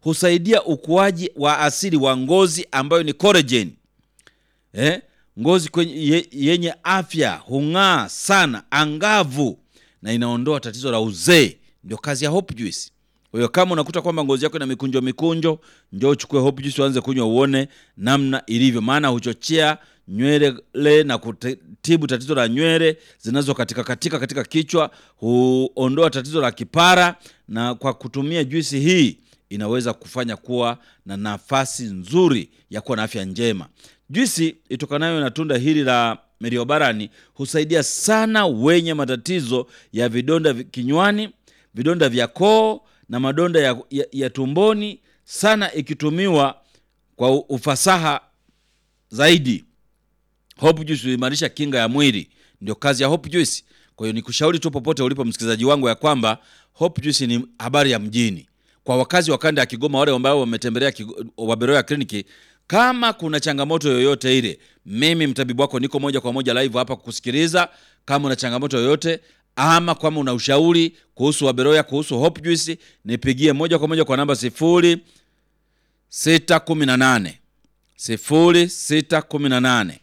husaidia ukuaji wa asili wa ngozi ambayo ni collagen. Eh, ngozi kwenye, ye, yenye afya hung'aa sana, angavu na inaondoa tatizo la uzee. Ndio kazi ya Hope Juice. Kwa hiyo kama unakuta kwamba ngozi yako ina mikunjo mikunjo, njoo uchukue Hope Juice uanze kunywa uone namna ilivyo, maana huchochea nywele na kutibu tatizo la nywele zinazo katika katika katika kichwa, huondoa tatizo la kipara, na kwa kutumia juisi hii inaweza kufanya kuwa na nafasi nzuri ya kuwa na afya njema. Juisi itokanayo na tunda hili la meriobarani husaidia sana wenye matatizo ya vidonda vi- kinywani, vidonda vya koo na madonda ya, ya, ya tumboni, sana ikitumiwa kwa u- ufasaha zaidi. Hope Juice huimarisha kinga ya mwili, ndio kazi ya Hope Juice. Kwa hiyo nikushauri tu popote ulipo msikilizaji wangu ya kwamba Hope Juice ni habari ya mjini. Kwa wakazi wa kanda ya Kigoma, wale ambao wametembelea Kigo- Waberoya kliniki, kama kuna changamoto yoyote ile, mimi mtabibu wako niko moja kwa moja live hapa kukusikiliza. Kama una changamoto yoyote ama kama una ushauri kuhusu Waberoya, kuhusu Hope Juice, nipigie moja kwa moja kwa namba sifuri sita kumi na nane sifuri sita kumi na nane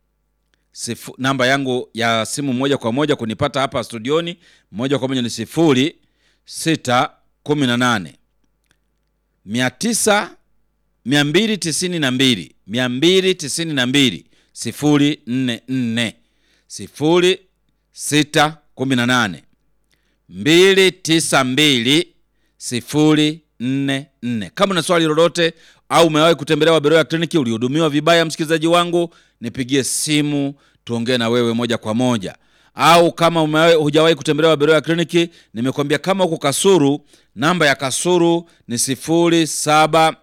Sifu, namba yangu ya simu moja kwa moja kunipata hapa studioni moja kwa moja ni sifuri sita kumi na nane mia tisa mia mbili tisini na mbili mia mbili tisini na mbili sifuri nne nne sifuri sita kumi na nane mbili tisa mbili sifuri nne nne. Kama una swali lolote au umewahi kutembelea Waberoya kliniki, ulihudumiwa vibaya, msikilizaji wangu, nipigie simu tuongee na wewe moja kwa moja. Au kama umewahi hujawahi kutembelea Waberoya kliniki, nimekwambia kama huko Kasuru, namba ya Kasuru ni sifuri saba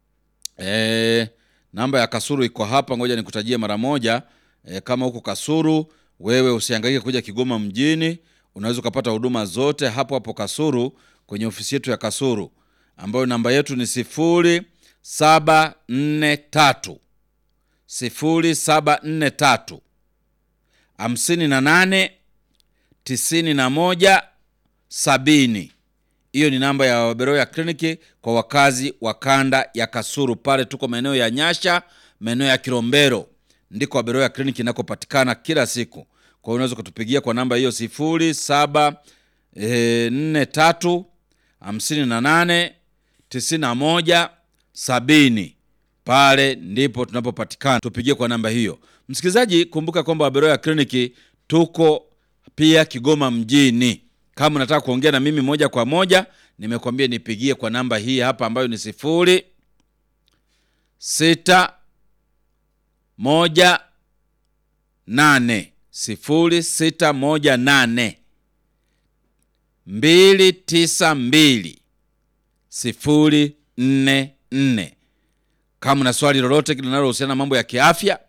Eh, namba ya Kasuru iko hapa, ngoja nikutajie mara moja. Eh, kama huko Kasuru, wewe usihangaike kuja Kigoma mjini, unaweza ukapata huduma zote hapo hapo Kasuru kwenye ofisi yetu ya Kasuru ambayo namba yetu ni sifuri saba nne tatu sifuri saba nne tatu hamsini na nane tisini na moja sabini. Hiyo ni namba ya Waberoya kliniki kwa wakazi wa kanda ya Kasuru. Pale tuko maeneo ya Nyasha, maeneo ya Kilombero, ndiko Waberoya kliniki inakopatikana kila siku. Kwa hiyo unaweza kutupigia kwa namba hiyo sifuri saba eh, nne tatu hamsini na nane tisini na moja sabini. Pale ndipo tunapopatikana, tupigie kwa namba hiyo. Msikilizaji, kumbuka kwamba Waberoya kliniki tuko pia Kigoma mjini. Kama unataka kuongea na mimi moja kwa moja, nimekwambia nipigie kwa namba hii hapa ambayo ni sifuri sita moja nane sifuri sita moja nane mbili tisa mbili sifuri nne nne. Kama una swali lolote linalohusiana na mambo ya kiafya,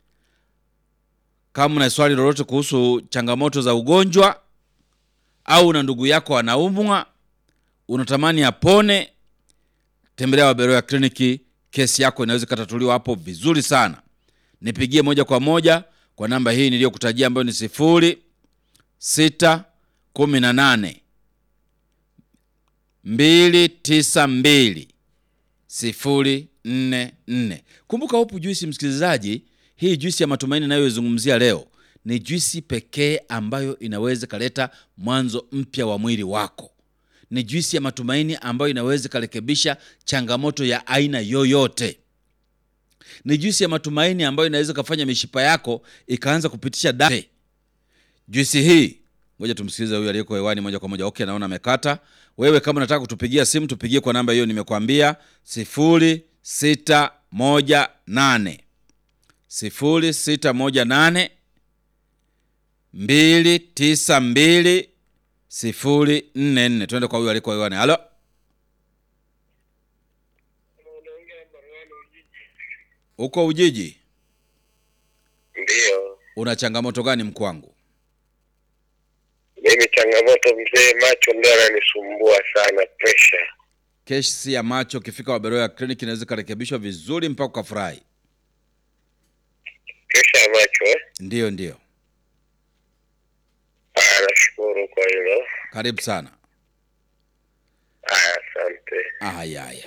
kama una swali lolote kuhusu changamoto za ugonjwa, au una ndugu yako anaumwa, unatamani apone, tembelea Waberoya kliniki. Kesi yako inaweza ikatatuliwa hapo vizuri sana. Nipigie moja kwa moja kwa namba hii niliyokutajia ambayo ni sifuri sita kumi na nane mbili tisa mbili sifuri nne nne. Kumbuka Hope Juisi, msikilizaji, hii juisi ya matumaini inayoizungumzia leo ni juisi pekee ambayo inaweza ikaleta mwanzo mpya wa mwili wako. Ni juisi ya matumaini ambayo inaweza ikarekebisha changamoto ya aina yoyote. Ni juisi ya matumaini ambayo inaweza ikafanya mishipa yako ikaanza kupitisha damu. Juisi hii, ngoja tumsikilize huyu aliyeko hewani moja kwa moja. Okay, naona amekata. Wewe kama unataka kutupigia simu, tupigie kwa namba hiyo nimekwambia, sifuri sita moja nane sifuri sita moja nane mbili tisa mbili sifuri nne nne. Tuende kwa huyu aliyeko hewani. Halo, uko Ujiji, Ndiyo, una changamoto gani mkwangu? mimi changamoto mzee, macho ndio yananisumbua sana, presha. Kesi ya macho ukifika Waberoya kliniki inaweza ikarekebishwa vizuri mpaka ukafurahi. Presha ya macho eh? Ndiyo, ndiyo, Aya, nashukuru kwa hilo. karibu sana. Aya, asante. Haya, haya.